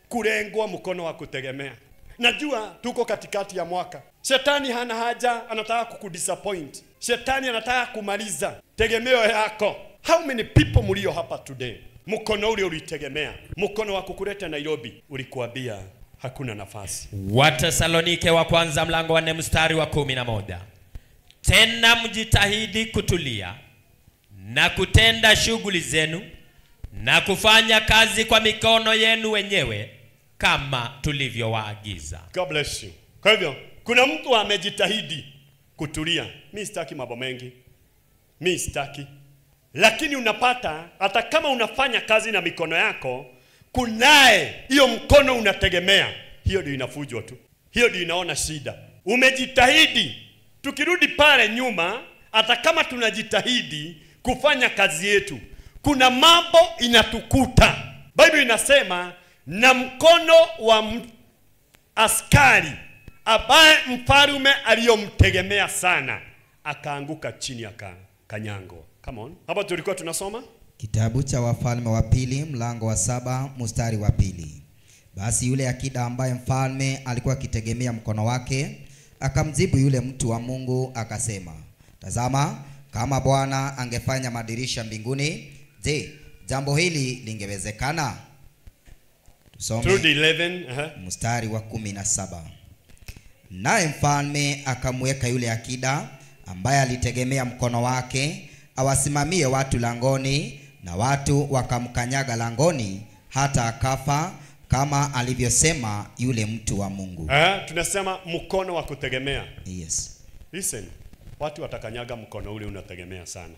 kurengwa mkono wa kutegemea. Najua tuko katikati ya mwaka, shetani hana haja, anataka kukudisappoint. Shetani anataka kumaliza tegemeo yako. How many people mlio hapa today, mkono ule ulitegemea, mkono wa kukuleta Nairobi ulikuambia hakuna nafasi. Watesalonike wa kwanza mlango wa nne mstari wa kumi na moja. Tena mjitahidi kutulia na kutenda shughuli zenu na kufanya kazi kwa mikono yenu wenyewe kama tulivyowaagiza. God bless you. Kwa hivyo kuna mtu amejitahidi kutulia. Mi sitaki mambo mengi, mi sitaki, lakini unapata hata kama unafanya kazi na mikono yako, kunaye hiyo mkono unategemea, hiyo ndio inafujwa tu, hiyo ndio inaona shida. Umejitahidi. Tukirudi pale nyuma, hata kama tunajitahidi kufanya kazi yetu, kuna mambo inatukuta. Biblia inasema na mkono wa m- askari ambaye mfarume aliyomtegemea sana akaanguka chini akakanyangwa. Come on, hapa tulikuwa tunasoma Kitabu cha Wafalme wa Pili mlango wa saba mstari wa pili. Basi yule akida ambaye mfalme alikuwa akitegemea mkono wake akamjibu yule mtu wa Mungu akasema, tazama, kama Bwana angefanya madirisha mbinguni, je, jambo hili lingewezekana? through Tusome the 11 uh mstari wa kumi na saba. Naye mfalme akamweka yule akida ambaye alitegemea mkono wake awasimamie watu langoni, na watu wakamkanyaga langoni hata akafa, kama alivyosema yule mtu wa Mungu. uh tunasema mkono wa kutegemea. Yes. Listen, watu watakanyaga mkono ule unategemea sana.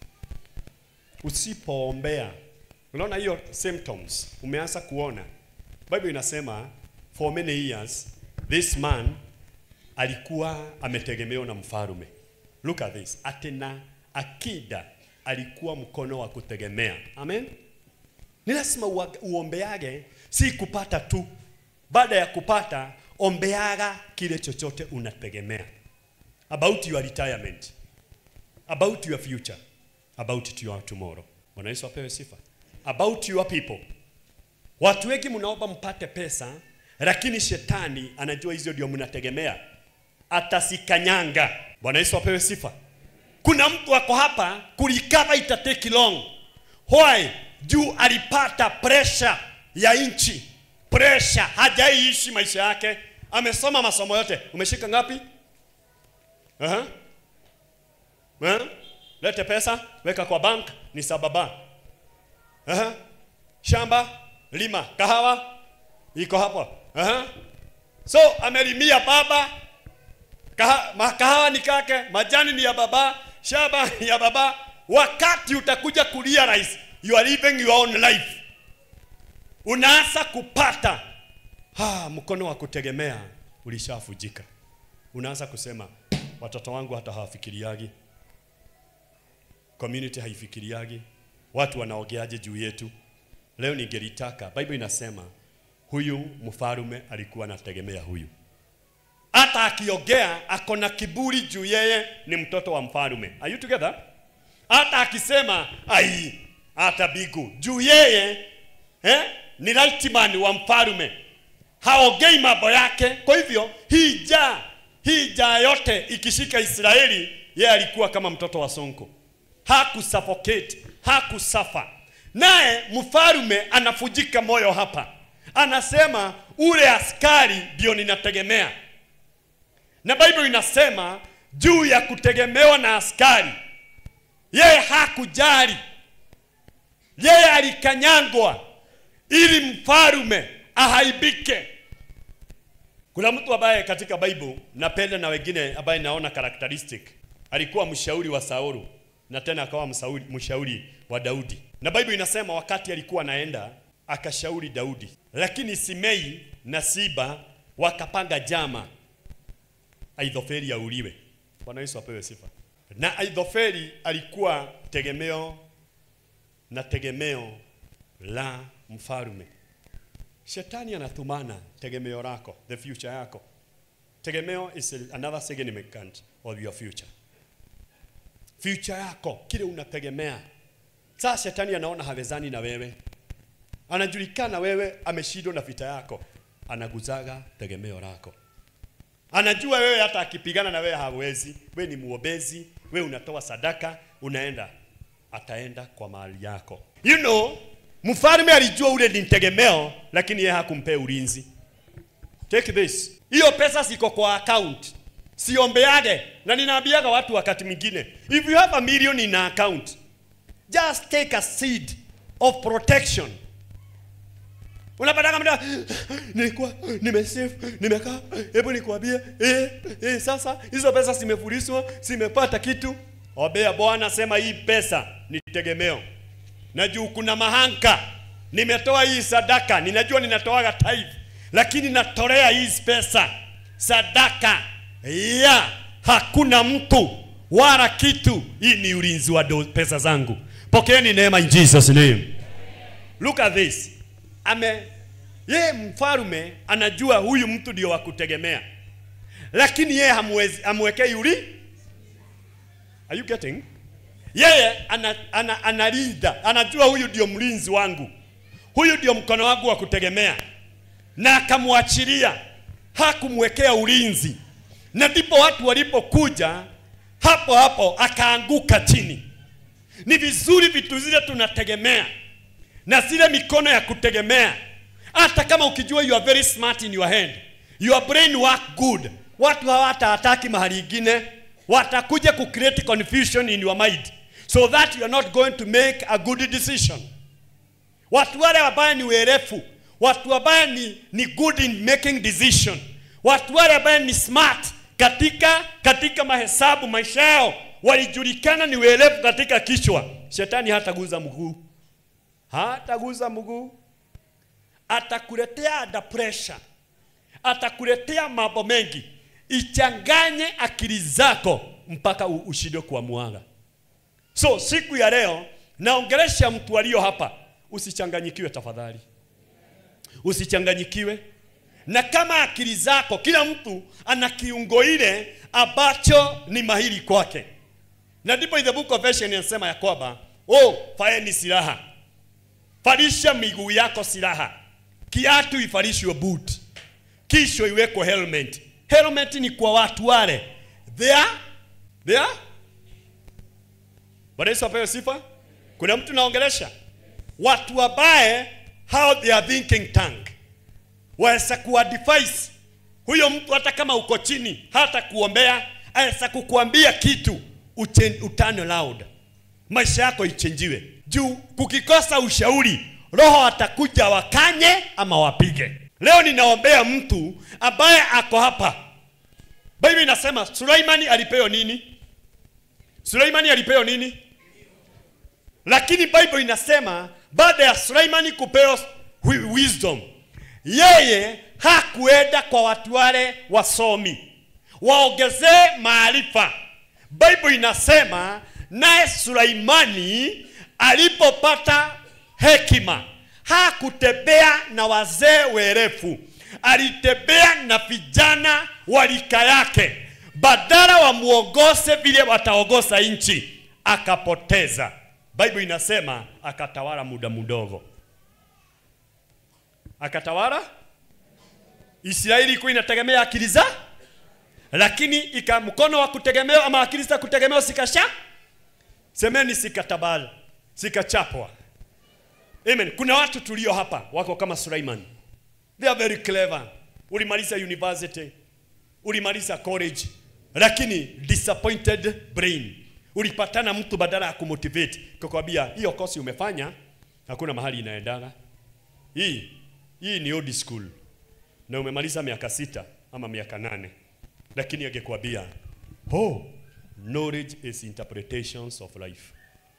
Usipoombea, unaona hiyo symptoms, umeanza kuona. Bible inasema for many years this man alikuwa ametegemewa na mfarume. Look at this. Atena akida alikuwa mkono wa kutegemea. Amen. Ni lazima ua- uombeage, si kupata tu. Baada ya kupata, ombeaga kile chochote unategemea about your retirement, about your future, about your tomorrow. Bwana Yesu apewe sifa. About your people. Watu wengi mnaomba mpate pesa, lakini shetani anajua hizo ndio mnategemea, atasikanyanga. Bwana Yesu apewe sifa. Kuna mtu ako hapa kulikava itateki long. Why? Juu alipata pressure ya nchi, pressure hajaiishi maisha yake, amesoma masomo yote. Umeshika ngapi? Aha. Eh? Lete pesa, weka kwa bank, ni sababa. Aha. Shamba, lima, kahawa iko hapo. Aha. So amelimia baba, kaha, ma- kahawa ni kake, majani ni ya baba, shamba ni ya baba. Wakati utakuja kurealize you are living your own life, unaanza kupata ha, mkono wa kutegemea ulishafujika. Unaanza kusema watoto wangu hata hawafikiriagi, community haifikiriagi, watu wanaogeaje juu yetu. Leo ningelitaka, Bible inasema huyu mfarume alikuwa anategemea huyu, hata akiogea ako na kiburi juu yeye ni mtoto wa mfarume. Are you together? Hata akisema ai, hata bigu juu yeye eh, ni rightman wa mfarume, haogei mambo yake. Kwa hivyo hii jaa hii jaa yote ikishika Israeli, yeye alikuwa kama mtoto wa sonko, hakusuffocate, hakusafa. Naye mfarume anafujika moyo hapa, anasema ule askari ndio ninategemea, na Bible inasema juu ya kutegemewa na askari, yeye hakujali, yeye alikanyangwa ili mfarume ahaibike. Kuna mtu ambaye katika Bible napenda na wengine ambaye naona characteristic alikuwa mshauri wa Saulu na tena akawa msauri, mshauri wa Daudi. Na Bible inasema wakati alikuwa anaenda akashauri Daudi, lakini Simei na Siba wakapanga jama Aithofeli auliwe. Bwana Yesu apewe sifa. Na Aithofeli alikuwa tegemeo na tegemeo la mfalme. Shetani anatumana tegemeo lako, the future yako. Tegemeo is another significant of your future. Future yako, kile unategemea. Sasa shetani anaona hawezani na wewe. anajulikana wewe ameshindwa na vita yako anaguzaga tegemeo lako anajua wewe hata akipigana na wewe hawezi wewe ni muombezi wewe unatoa sadaka unaenda ataenda kwa mahali yako you know mfalme alijua ule ni tegemeo lakini yeye hakumpea ulinzi take this hiyo pesa siko kwa account siombeage na ninaambiaga watu wakati mwingine if you have a million in account just take a seed of protection unapataka mda nilikuwa nimesave nimekaa hebu nikwambie eh, eh, sasa hizo pesa zimefurishwa zimepata kitu obea bwana sema hii pesa ni tegemeo na juu kuna mahanka nimetoa hii sadaka ninajua ninatoaga tithe lakini natolea hii pesa sadaka ya hakuna mtu wala kitu hii ni ulinzi wa do- pesa zangu pokeeni neema in jesus name look at this ame yeye mfarume anajua huyu mtu ndio wa kutegemea lakini yeye hamwezi amwekei uli are you getting yeye ana, ana, analinda anajua huyu ndio mlinzi wangu huyu ndio mkono wangu wa kutegemea na akamwachilia hakumwekea ulinzi na ndipo watu walipokuja hapo hapo akaanguka chini ni vizuri vitu zile tunategemea na zile mikono ya kutegemea hata kama ukijua you are very smart in your hand your brain work good watu hawatahataki mahali ingine watakuja ku create confusion in your mind so that you are not going to make a good decision watu wale ambaye ni werefu watu ambaye ni, ni good in making decision watu wale ambaye ni smart katika katika mahesabu maisha yao walijulikana ni werefu katika kichwa shetani hataguza mguu hataguza mguu atakuletea under pressure atakuletea mambo mengi ichanganye akili zako mpaka u- ushindwe kuamuaga so siku ya leo naongelesha mtu aliyo hapa usichanganyikiwe tafadhali usichanganyikiwe na kama akili zako kila mtu ana kiungo ile ambacho ni mahiri kwake na ndipo in the book of Ephesians inasema ya kwamba oh faeni silaha farisha miguu yako silaha kiatu ifarishwe boot kisha iwekwe helmet helmet ni kwa watu wale they are they are Bwana Yesu apewe sifa kuna mtu naongelesha watu wabaye how they are thinking tank waweza kuadvise huyo mtu hata kama uko chini hata kuombea aweza kukuambia kitu uchen- utane loud maisha yako ichenjiwe juu kukikosa ushauri roho atakuja wakanye ama wapige leo ninaombea mtu ambaye ako hapa bible inasema suleimani alipewa nini suleimani alipewa nini lakini bible inasema baada ya suleimani kupewa wi- wisdom yeye hakuenda kwa watu wale wasomi waongezee maarifa bible inasema naye suleimani alipopata hekima hakutembea na wazee werefu alitembea na vijana wa rika yake badala wamuongoze vile wataongoza nchi akapoteza bible inasema akatawala muda mdogo akatawala israeli ilikuwa inategemea akili za lakini ika mkono wa kutegemewa ama akili za kutegemewa sikasha semeni sikatabala sikachapwa amen kuna watu tulio hapa wako kama suleiman they are very clever ulimaliza university ulimaliza college lakini disappointed brain ulipatana mtu badala ya kumotivate kukwambia hiyo kosi umefanya hakuna mahali inaendaga hii hii ni old school na umemaliza miaka sita ama miaka nane lakini angekwambia oh knowledge is interpretations of life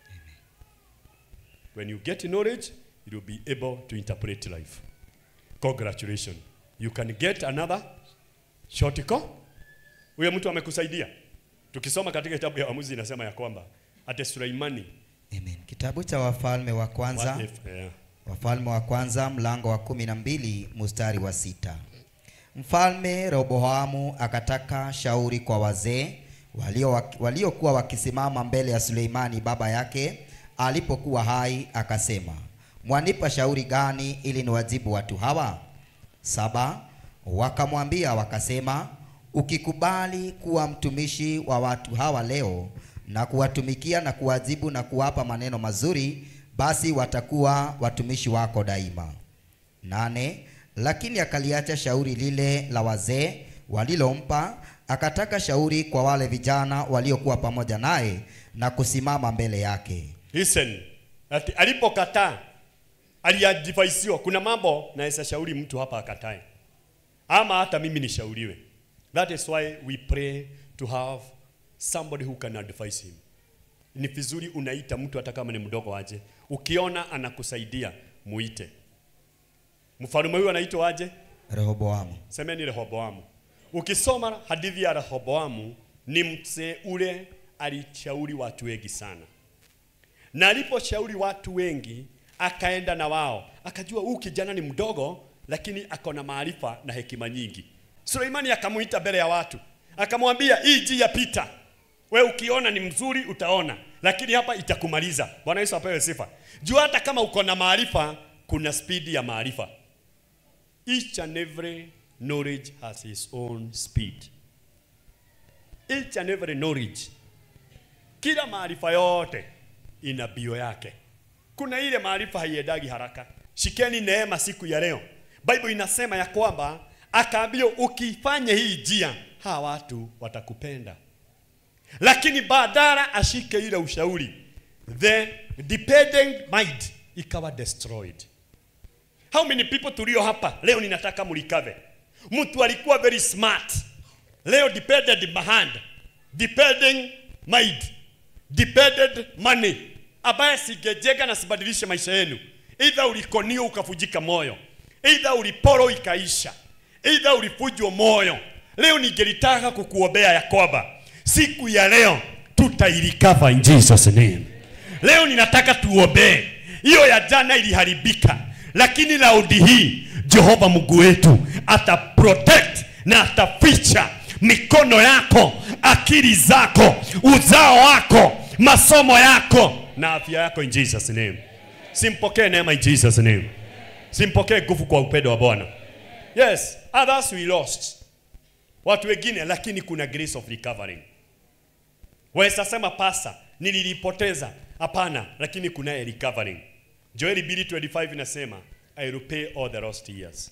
when you get knowledge you will be able to interpret life congratulations you can get another shortcut huyo mtu amekusaidia tukisoma katika kitabu ya waamuzi inasema ya kwamba ate suleimani Amen. Kitabu cha Wafalme wa kwanza what if, yeah. Wafalme wa kwanza mlango wa kumi na mbili mstari wa sita. Mfalme Rehoboamu akataka shauri kwa wazee walio waliokuwa wakisimama mbele ya Suleimani baba yake alipokuwa hai, akasema, mwanipa shauri gani ili niwajibu watu hawa? Saba, wakamwambia wakasema, ukikubali kuwa mtumishi wa watu hawa leo na kuwatumikia na kuwajibu na kuwapa maneno mazuri, basi watakuwa watumishi wako daima. Nane, lakini akaliacha shauri lile la wazee walilompa, akataka shauri kwa wale vijana waliokuwa pamoja naye na kusimama mbele yake. Listen, ati alipokataa aliadvaisiwa. Kuna mambo naweza shauri mtu hapa akatae, ama hata mimi nishauriwe. That is why we pray to have somebody who can advise him. Ni vizuri unaita mtu hata kama ni mdogo aje, ukiona anakusaidia muite. Mfalme huyu anaitwa aje? Rehoboamu. Semeni Rehoboamu. Ukisoma hadithi ya Rehoboamu, ni mzee ule alishauri watu wengi sana, na aliposhauri watu wengi akaenda na wao, akajua huyu kijana ni mdogo, lakini ako na maarifa na hekima nyingi. Suleimani akamuita mbele ya watu, akamwambia hii njia pita, we ukiona ni mzuri utaona, lakini hapa itakumaliza. Bwana Yesu apewe sifa. Jua hata kama uko na maarifa, kuna spidi ya maarifa. Each and every knowledge has its own speed. Each and every knowledge, kila maarifa yote ina bio yake. Kuna ile maarifa haiendagi haraka. Shikeni neema siku ya leo. Bible inasema ya kwamba akaambia ukifanya hii njia, hawa watu watakupenda, lakini badala ashike ile ushauri, the dependent mind ikawa destroyed. How many people tulio hapa leo ninataka mulikave. Mtu alikuwa very smart. Leo depended behind. Depending mind. Depended money. Ambaye singejega na sibadilishe maisha yenu. Either ulikonio ukavujika moyo. Either uliporo ikaisha. Either ulifujwa moyo. Leo ningelitaka kukuombea ya kwamba siku ya leo tutailikava in Jesus name. Leo ninataka tuombee. Hiyo ya jana iliharibika, lakini laudi hii Jehova Mungu wetu ata protect na ataficha mikono yako, akili zako, uzao wako, masomo yako na afya yako in Jesus name. Simpokee neema in Jesus name. Simpokee nguvu kwa upendo wa Bwana. Yes, others we lost. Watu wengine lakini kuna grace of recovering. Waweza sema pasa nililipoteza. Hapana, lakini kuna recovering. Joel 2:25 inasema I will pay all the lost years.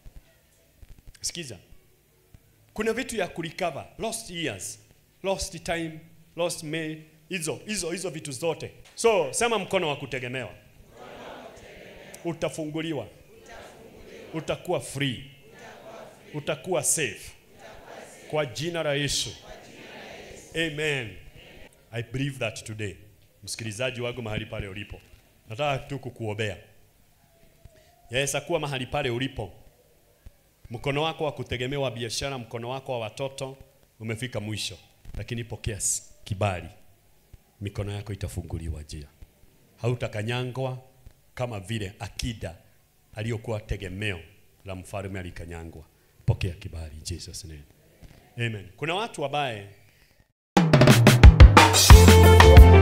Sikiza. Kuna vitu ya kurecover, lost years, lost time, lost may, hizo hizo hizo vitu zote. So sema mkono wa kutegemewa. Utafunguliwa. Utakuwa free. Utakuwa safe. Kwa jina la Yesu. Amen. I believe that today. Msikilizaji wangu mahali pale ulipo. Nataka tu kukuombea. Yaweza kuwa mahali pale ulipo. Mkono wako wa kutegemewa biashara, mkono wako wa watoto umefika mwisho. Lakini pokea s- kibali. Mikono yako itafunguliwa njia. Hautakanyangwa kama vile akida aliyokuwa tegemeo la mfalme alikanyangwa. Pokea kibali in Jesus name. Amen. Kuna watu wabaye